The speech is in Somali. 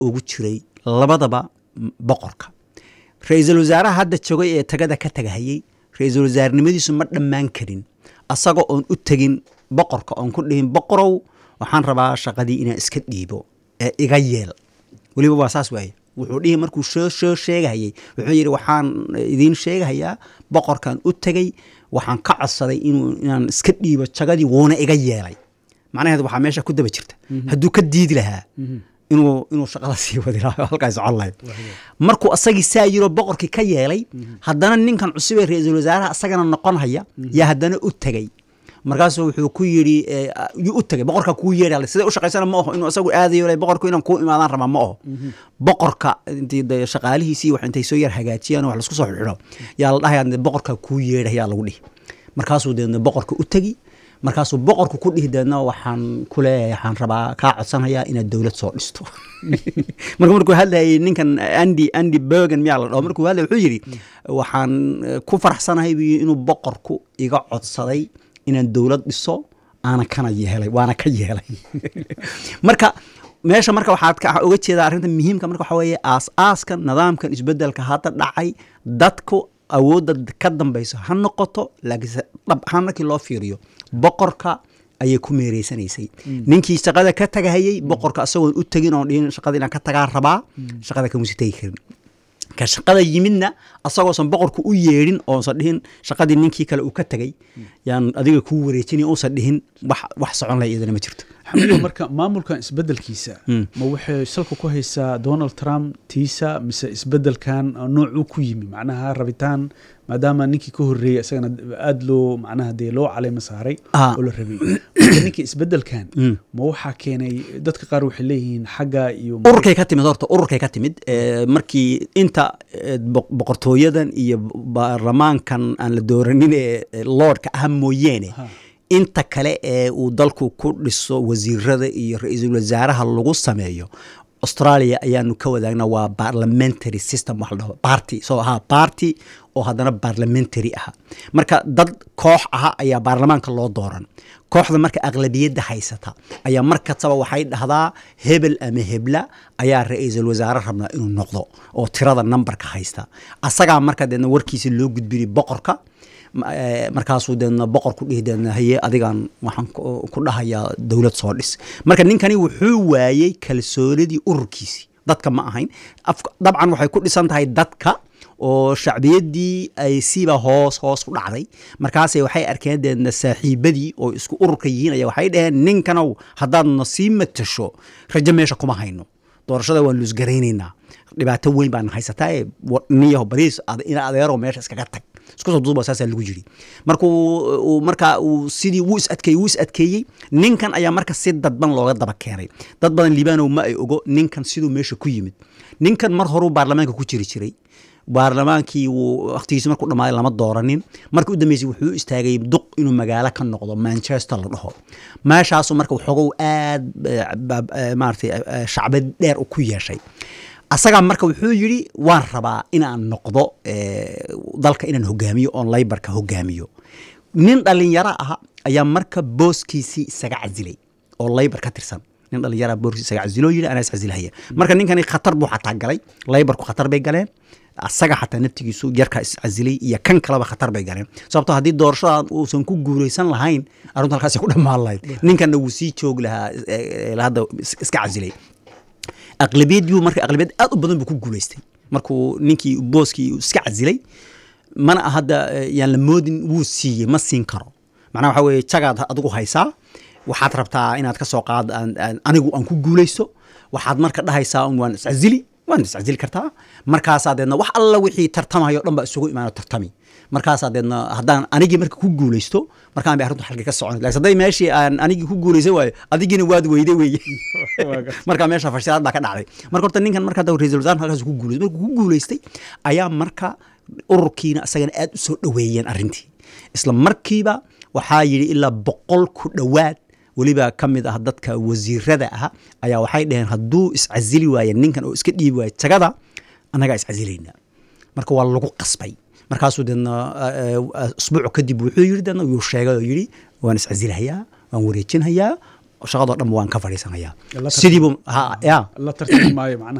ugu jiray labadaba boqorka ra-iisul wasaaraha hadda joogay ee tagada ka tagahayey ra-iisul wasaarenimadiisu ma dhammaan karin asagoo oon u tegin boqorka oon ku dhihin boqorow waxaan rabaa shaqadii inaan iska dhiibo ee iga yeel weliba waa saas waaye wuxuu dhihi markuu soo soo sheegahayey wuxuu yidhi waxaan idiin sheegahayaa boqorkan u tegey waxaan ka codsaday inuu inaan iska dhiibo jagadii wuuna iga yeelay macnaheedu waxaa meesha ku daba jirta hadduu ka diidi lahaa inuu inuu shaqada sii wadi lahaa halkaas socon lahayd markuu asagii saa yiroo boqorkii ka yeelay haddana ninkan cusub ee ra-iisul wasaaraha asagana noqon haya yaa haddana u tegey markaasuu wuxuu ku yidhi yuu u tegay boqorka kuu yeedha siday u shaqaysana ma aho inuu asagu aadayo le boqorku inaan kuu imaadaan rabaa ma aho boqorka intii de shaqaalihiisii wax intay soo yar hagaajiyaan wax lasku soo xidho yaa la dhahaya boqorka kuu yeedha yaa lagu dhihi markaasuu deedna boqorka u tegi markaasuu boqorku ku dhihi deedna waxaan ku leeyahay waxaan rabaa kaa codsanayaa inaad dowlad soo dhisto marka markuu hadlayay ninkan andy andy bergen miyaa la dhaho markuu hadlay wuxuu yidhi waxaan ku faraxsanahay buu inuu boqorku iga codsaday inaan dowlad dhiso aana kana yeelay waana ka yeelay marka meesha marka waxaad uga jeedaa arrinta muhiimka marka waxaa weeye aas-aaska nidaamkan isbedelka hadda dhacay dadku awoodda ka dambayso ha noqoto laakiinse dhab ahaan markii loo fiiriyo boqorka ayay ku meereysanaysay ninkii shaqada ka tagahayey boqorka asagoon u tegin oon dhihin shaqada inaan ka tagaa rabaa shaqada kamusi tegi karin ka shaqada yimidna asagoosan boqorku u yeedhin oonsan dhihin shaqadii ninkii kale uu ka tegay yaan adiga kuu wareejinay uusan dhihin wax wax socon laha iyadana ma jirto xamido marka maamulkan isbedelkiisa ma waxay salka ku haysaa donald trump tiisa mise isbedelkan noocuu ku yimi macnaha rabitaan maadaama ninkii ka horreeyey isagana aada loo macnaha dee loo caleyma saaray oo la rabay marka ninkii isbedelkan ma waxaa keenay dadka qaar waxay leeyihiin xagga iyo ururkay ka timid horta ururkay ka timid markii inta boqortooyadan iyo baarlamaankan aan la dooranin ee lordka ah mooyeene inta kale ee uu dalku ku dhiso wasiirada iyo ra-iisul wasaaraha lagu sameeyo australia ayaanu ka wadaagna waa parliamentary system wax la dhaho party soo ahaa party oo haddana parliamentary aha marka dad koox aha ayaa baarlamaanka loo dooran kooxda marka aqlabiyadda haysata ayaa mar kastaba waxay dhahdaa hebel ama hebla ayaa ra-iisul wasaare rabnaa inuu noqdo oo tirada numberka haysta asagaa marka deedna warkiisa loo gudbinay boqorka markaasuu deedna boqor ku dhihi deedna haye adigan waxaan ku dhahayaa dowlad soo dhis marka ninkani wuxuu waayey kalsoonidii ururkiisii dadka ma ahayn dabcan waxay ku dhisan tahay dadka oo shacbiyaddii ay siba hoos hoos u dhacday markaase waxay arkeen deedna saaxiibadii oo isku ururka yihiin ayaa waxay dhaheen ninkanow haddaadna sii matasho rajo meesha kuma hayno doorashada waan luusgaraynaynaa dhibaato weyn baana haysataa ee niyaho badiis ina adeero meesha iskaga tag isku soo duuba saasaa lagu jiri markuu marka uu sidii wuu is adkeeyey wuu is adkeeyey ninkan ayaa marka si dadban looga daba keenay dad badan liibanow ma ay ogo ninkan siduu meesha ku yimid ninkan mar horuu baarlamaanka ku jiri jiray baarlamaankii wuu wakhtigiisi markuu dhammaaday lama dooranin markii u dambeysay wuxuu istaagay duq inuu magaalo ka noqdo manchester la dhaho meeshaasu marka waxoogow aad maaratay shacbad dheer ku yeeshay asagaa marka wuxuu yidhi waan rabaa inaan noqdo dalka inaan hogaamiyo oon laybarka hogaamiyo nin dhalinyaro ah ayaa marka booskiisii isaga casilay oo laybar ka tirsan nin dhalinyara booskiisi isaga casiloo yidhi anaa iscasilhaya marka ninkani khatar buu xataa galay laybarku khatar bay galeen asaga xataa naftigiisu yarkaa iscasilay iyo kan kaleba khatar bay galeen sababto haddii doorashadan uusan ku guuraysan lahayn arrintu halkaas ku dhammaan lahayd ninkanna wuu sii joogi lahaa hadda iska casilay aqlabiyadii marka aqlabiyad aad u badan buu ku guulaystay markuu ninkii booskii iska casilay mana hadda yaan la moodin wuu siiyey ma siin karo macnaha waxa weeye jagaad adigu haysaa waxaad rabtaa inaad ka soo qaad anigu aan ku guulaysto waxaad marka dhahaysaa waan iscasili waan iscasili kartaa markaasaa deedna wax alla wixii tartamayo dhan baa isugu imaano tartami markaasaa deedna haddaan anigii marka ku guulaysto markaan bay arrintu xalka ka socon lakin hadday meeshii aan anigii ku guulaysan waayo adigiina waad weyday weye marka meesha fashilaad baa ka dhacday marka horta ninkan marka hadda ra-isul wasaar halkaas ku guulaystay markuu ku guulaystay ayaa marka ururkiina isagana aad u soo dhoweeyeen arrintii isla markiiba waxaa yidhi ilaa boqol ku dhowaad weliba ka mid ah dadka wasiirada ah ayaa waxay dhaheen hadduu iscasili waaye ninkan oo iska dhiibi waaye jagada annagaa iscasilaynaa marka waa lagu qasbay markaasuu deedna usbuuc kadib wuxuu yidhi deedna yuu sheegay oo yidhi waan iscasilahayaa waan wareejinhayaa shaqadoo dhan waan ka fadhiisanaya La tartami- sidiibu ha ya la tartami maayo macnaha